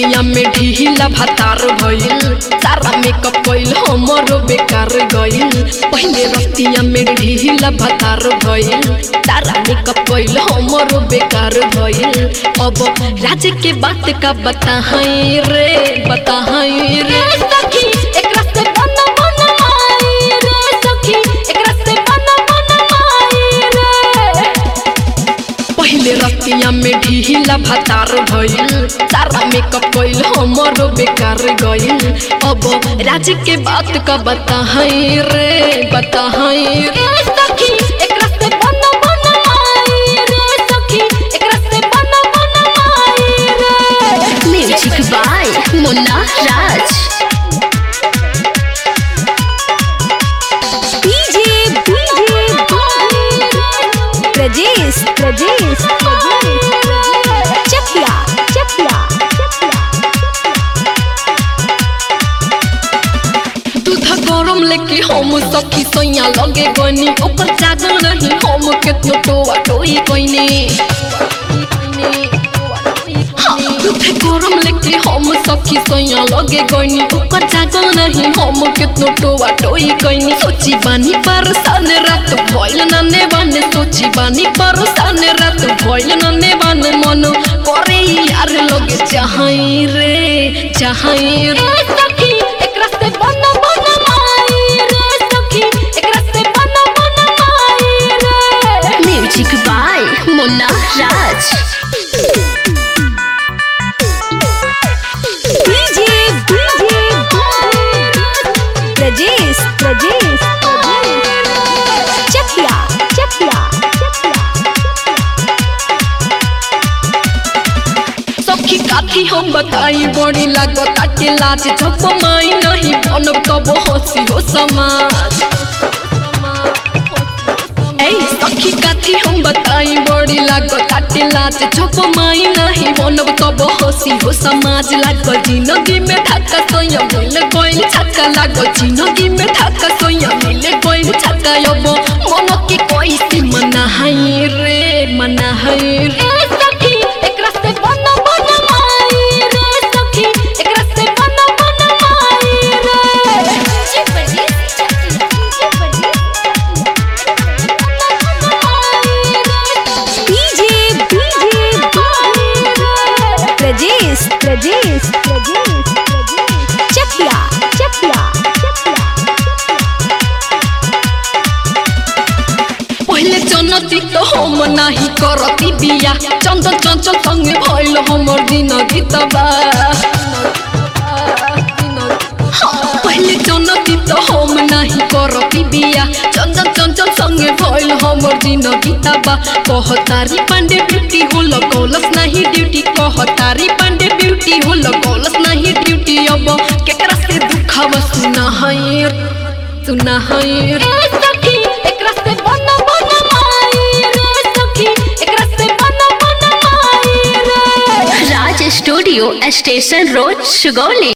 रतिया में ढीला भातार भइल सारा मेकअप कइल हमरो बेकार गइल पहिले रतिया में ढीला भातार भइल सारा मेकअप कइल हमरो बेकार भइल अब राज के बात का बताहई रे बताहई रे सखी एकरा से बन बन माई रे सखी एकरा से बन बन माई रे पहिले रतिया में ढीला भातार भइल सारा मेकअप कइल हमरो बेकार गइल अब राज के बात का बताहई रे बताहई रे सखी एकरा से बन बन माई रे सखी एकरा से बन बन माई रे music by Munna Raj DJ DJ Prajesh Prajesh Chakia Chakia दूध गरम लेके हम सखी सैया लगे गनी ओकर जागल रही हम केतनो टोआ टोई कइने हाँ, दूध गरम लेके हम सखी सैया लगे गनी ओकर जागल रही हम केतनो टोआ टोई कइने सोची बानी पर सन रात भइल नने बाने सोची बानी पर सन रात भइल नने बाने मन करे यार लगे चाहई रे चाहई रे सखी एकरा से बन बन माई रे सखी एकरा से बन बन माई रे music by Munna Raj DJ DJ Prajesh Prajesh Chakia Chakia सखी काथी हम बताई बड़ी लागत के लाज जब माई नहीं बनब कब हंसी हो समाज ए सखी काथी हम बताई बड़ी लागत के लाज जब माई नहीं बनब कब हंसी हो समाज लागल जिंदगी में धक्का सोया मिल गइल छक्का लागल जिंदगी में धक्का सोया मिल गइल छक्का अब मन के कैसे मनाहई रे मनाहई रे सखी एकरा से बन बन माई रे सखी एकरा से बन बन माई रे डीजे डीजे प्रजेश प्रजेश चकिया चकिया पहिले जनती तो हम नाही करती बिया चंचल चंचल संगे भइल हमर दिन गीतबा हाँ, पहिले जनती तो हम नाही करती बिया चंचल चंचल संगे भइल हमर दिन गीतबा कहतारी पांडे ब्यूटी हो लगौलस नाही ड्यूटी कहतारी पांडे ब्यूटी हो लगौलस नाही ड्यूटी अब केकरा से दुखावा सुना है सुना है रे सखी एकरा से बन बन माई रे सखी एकरा से बन बन माई रे Raj studio station road Sugauli